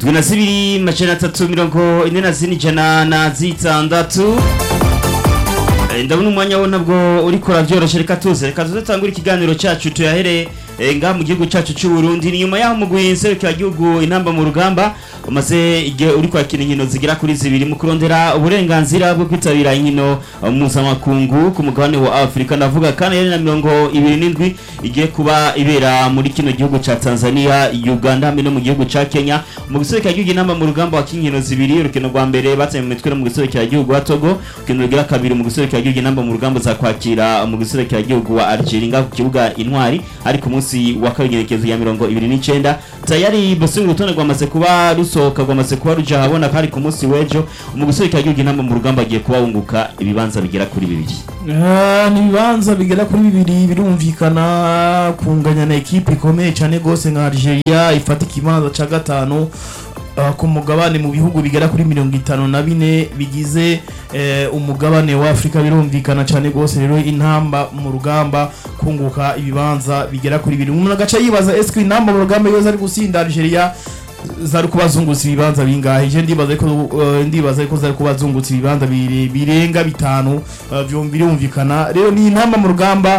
twe na zibiri majana atatu mirongo ine na zine ijana na zitandatu Eh, ndabona umwanya wo ntabwo uriko uravyoroshe reka tuze reka tuze tangure ikiganiro cacu tuyahere eh, ngaha mu gihugu cacu c'u Burundi ni nyuma yaho mugwi nserukiragihugu intamba mu rugamba umaze igihe uri kwakira inkino zigera kuri zibiri mu kurondera uburenganzira bwo kwitabira inkino eh, mpuzamakungu ku mugabane wa Afurika ndavuga kandi yari na mirongo ibiri n'indwi igiye kuba ibera muri kino gihugu ca Tanzania Uganda hamwe no mu gihugu ca Kenya mu giserukiragihugu intamba mu rugamba wa kinkino zibiri urukino rwa mbere batanye mu mitwe no mu giserukiragihugu wa Togo urukino rugira kabiri mu giserukiragihugu intamba mu rugamba za kwakira mu giserukiragihugu wa Algeria ngaho ku kibuga intwari ari ku munsi wa kabiri igenekerezo ya mirongo ibiri n'icenda tayari bosinga urutonde rwamaze kuba rusohoka rwamaze kuba ruja habona kandi ku munsi w'ejo mu giserukiragihugu intamba mu rugamba agiye kuba wunguka ibibanza bigera kuri bibiri Ah, ni ibibanza bigera kuri bibiri birumvikana kunganya na ekipe ikomeye cyane rwose nka Algeria ifata ikibanza ca gatanu ah, ku mugabane mu bihugu bigera kuri mirongo itanu na bine bigize eh, umugabane wa Afurika birumvikana cyane rwose rero intamba mu rugamba kunguka ibibanza bigera kuri bibiri umuntu agaca yibaza eske intamba mu rugamba yoza ari gusinda Algeria zari kubazungutsa ibibanza bingahe je ndibaza ko uh, ndibaza ko zari kubazungutsa ibibanza bire- birenga bitanu uh, vyum- birumvikana rero ni intamba mu rugamba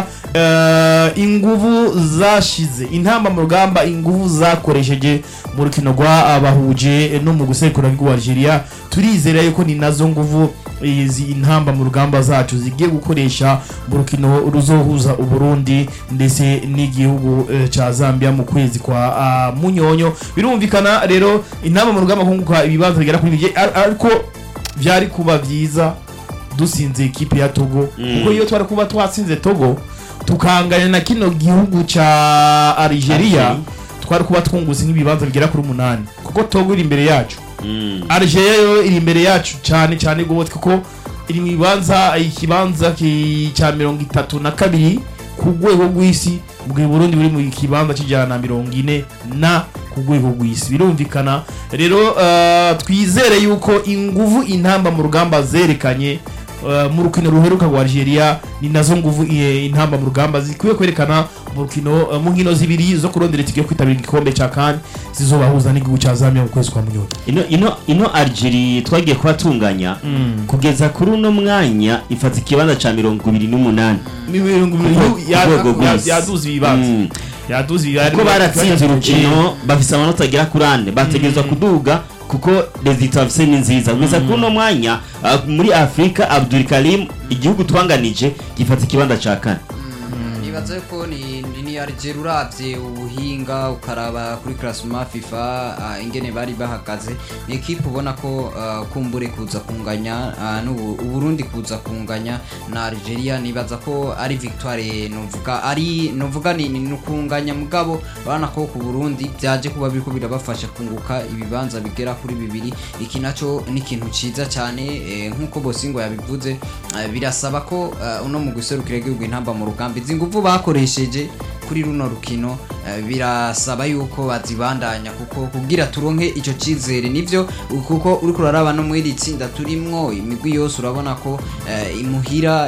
uh, inguvu zashize intamba mu rugamba inguvu zakoresheje mu rukino rwa abahuje no mu gusekura rw'u Algeria turizera yuko ni nazo nguvu izi intamba mu rugamba zacu zigiye gukoresha mu rukino ruzohuza uburundi ndetse n'igihugu eh, ca zambia mu kwezi kwa ah, munyonyo birumvikana rero intamba mu rugamba kunguka ibibanza bigera kuri bibiri ar- ariko vyari kuba vyiza dusinze ekipe ya togo Mm. kuko iyo twari kuba twatsinze togo tukanganya na kino gihugu ca algeria Algeria. twari kuba twungutse nk'ibibanza bigera kuri umunani kuko togo iri imbere yacu Mm. Algeria yo iri imbere yacu cyane cyane gose kuko iri mu bibanza ikibanza ki- cya mirongo itatu na kabiri ku rwego rw'isi mu gihe Burundi buri mu kibanza cy'ijana na mirongo ine na ku rwego rw'isi birumvikana rero uh, twizere yuko inguvu intamba mu rugamba zerekanye uh, mu rukino ruheruka rwa Algeria ni nazo nguvu eh, intamba mu rugamba zikwiye kwerekana mu rukino uh, mu nkino zibiri zo kurondera itike yo kwitabira igikombe cya CAN zizobahuza n'igihugu cya Zambia mu kwezi kwa munyoni ino ino ino Algeria twagiye kubatunganya kugeza kuri uno mwanya ifata ikibanza ca mirongo ibiri n'umunani mirongo ibiri Ku ya- rwego ya- rw'isi. yaduze ibibanza Mm. yaduze ibibanza kuko baratsinze urukino bafise amanota agera kuri ane bategerezwa kuduga kuko resultat bafise ni nziza kugeza kuri uno mwanya ah, muri afurika abdul karim igihugu twanganije gifata ikibanza ca kane nibaza ko ni ni- ni Algeria uravye ubuhinga ukaraba kuri classement FIFA ah, ingene bari bahagaze ni equipe ubona ko ah, kumbure kuza kunganya ah, n'ubu Uburundi kuza kunganya na Algeria nibaza ko ari victoire novuga ari novuga ni ni kunganya mugabo bana ko ku Burundi byaje kuba biriko birabafasha kunguka ibibanza bigera kuri bibiri iki naco ni ikintu ciza cyane eh, nkuko Bosingo yabivuze eh, birasaba ko eh, uno mu guserukira igihugu intamba mu rugamba izi nguvu bakoresheje kuri runo rukino eh, birasaba yuko bazibandanya kuko kugira turonke ico cizere nivyo kuko uriko uraraba no muri iri tsinda turimwo imigwi yose urabona ko eh, imuhira